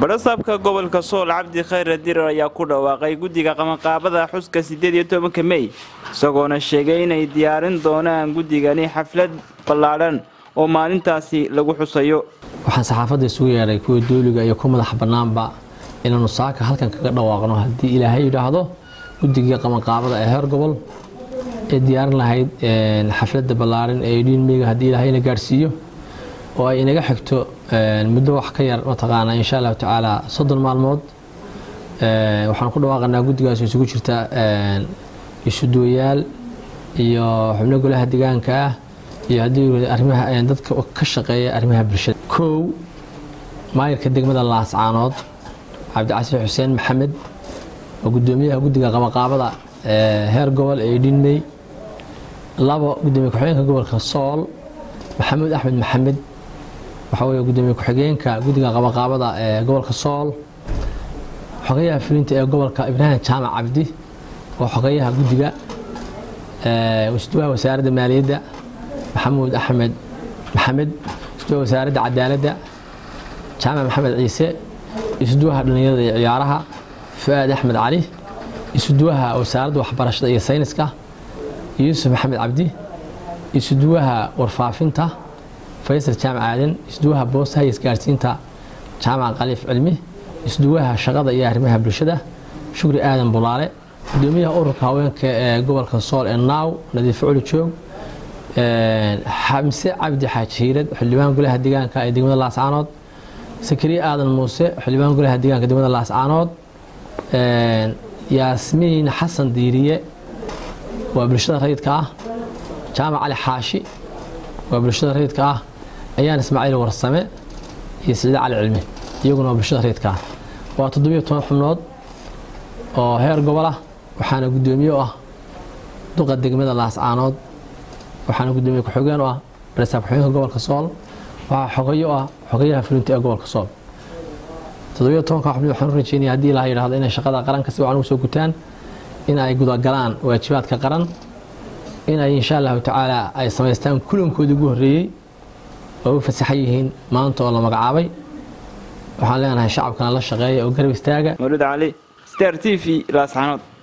badhasaabka gobolka sool cabdi khayre dirar ayaa ku dhawaaqay guddiga qabanqaabada xuska siddeed iyo tobanka mey isagoona sheegay inay diyaarin doonaan guddigani xaflad ballaadhan oo maalintaasi lagu xusayo waxaan saxaafadda isugu yeedhay kuwa dooliga iyo ku madax bannaanba inaanu saaka halkan kaga dhawaaqno haddii ilaahay yidhaahdo guddigii qabanqaabada ee heer gobol ee diyaarin lahayd xafladda ballaaran ee dhiinmeyga haddii ilaahayna gaadhsiiyo oo ay inaga xigto muddo wax ka yar mataqaanaa insha allahu tacaala soddon maalmood waxaan ku dhawaaqanaa guddigaas isugu jirta isuduwayaal iyo xubno golaha deegaanka ah iyo haddii arrimaha dadka ka shaqeeya arrimaha bulshada kow maayirka degmada laascaanood cabdicasiis xuseen maxamed oo guddoomiyaha guddiga qabanqaabada heer gobol ee dhinmey labo gudoomiye ku-xigeenka gobolka sool maxamuud axmed maxamed waxaa weeye gudoomiye ku-xigeenka guddiga qabanqaabada ee gobolka sool xogeyaha fulinta ee gobolka ibraahim jaamac cabdi oo xogeyaha guddiga isduwaha wasaaradda maaliyadda maxamuud axmed maxamed isduwaha wasaaradda cadaaladda jaamac maxamed ciise isduwaha dhallinyarada iyo ciyaaraha fu-aad axmed cali isuduwaha wasaaradda waxbarashada iyo sayniska yuusuf maxamed cabdi isuduwaha warfaafinta faysal jaamac aadan isduwaha boostaha iyo isgaarsiinta jaamac khaliif cilmi isduwaha shaqada iyo arrimaha bulshada shukri aadan bulaale gudoomiyaha ururka haweenka ee gobolka sool ee naaw nadiifo culi joog xamse cabdi xaaji hiirad xildhibaan golaha deegaanka ee degmada laascaanood sakariye aadan muuse xildhibaan golaha deegaanka degmada laascaanood yaasmiin xasan diiriye waa bulshada rayidka ah jaamac cali xaashi waa bulshada rayidka ah ayaan ismaaciil warsame iyo siciide cali cilmi iyaguna waa bulshada rayidka ah waa toddobiyo toban xubnood oo heer gobol ah waxaana guddoomiye u ah duqa degmada laascaanood waxaana guddoomiye ku-xigeen u ah barasaab ku-xigeenka gobolka sool waxaa xogeyo ah xogeyaha fulinta ee gobolka sool toddobiyo tobanka xubnood waxaan u rajeynaya haddii ilaha yidhahdo inay shaqada qaranka si wacan ugu soo gutaan in ay gudagalaan waajibaadka qaran in ay insha allahu tacaala ay samaystaan kulankoodii ugu horreeyey oo u fasaxan yihiin maanta oo la magacaabay waxaan leenahay shacabkana la shaqeeya oo garab istaaga mawlid cali star t v laascaanood